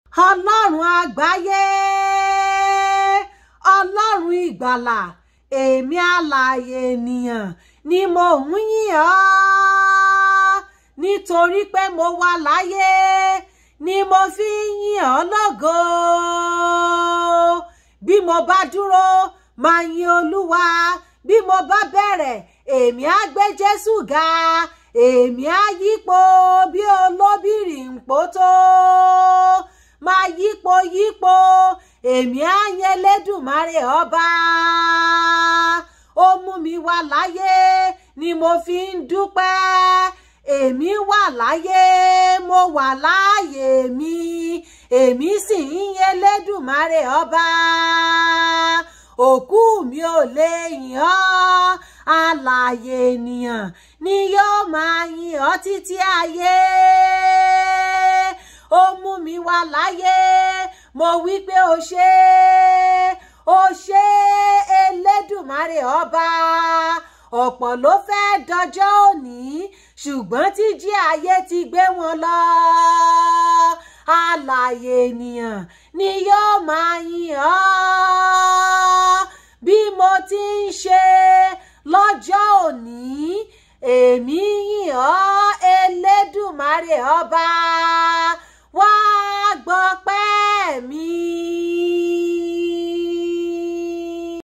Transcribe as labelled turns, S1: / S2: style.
S1: ọlọ́run àgbáyé ọlọ́run ìgbàlà èmi alààyè ènìyàn ni mo ń yìn ọ́ nítorí pé mo wà láyé ni mo fi ń yìn ọ́ lógo bí mo bá dúró máa yin olúwa bí mo bá bẹ̀rẹ̀ èmi á gbé jésù ga èmi á yípo bí olóbìrì ń pòtó máa yípo yípo èmi á yìn Elédùmarè ọba ó mú mi wá láyé ni mo fi ń dúpẹ́ èmi wà láyé mo wà láàyè mi èmi sì ń yìn Elédùmarè ọba òkú mi ò lè yìn ọ́ alààyè ènìyàn ni yóò máa yìn ọ́ títí ayé ó mú mi wá láyé mo wí pé o ṣé o ṣé Elédùmarè ọba ọ̀pọ̀ ló fẹ́ dọjọ́ òní ṣùgbọ́n tíjí ayé ti gbé wọn lọ alààyè ènìyàn ni yóò máa yìn ọ́ bí mo ti ń ṣe lọ́jọ́ òní èmi yìn ọ́ Elédùmarè ọba.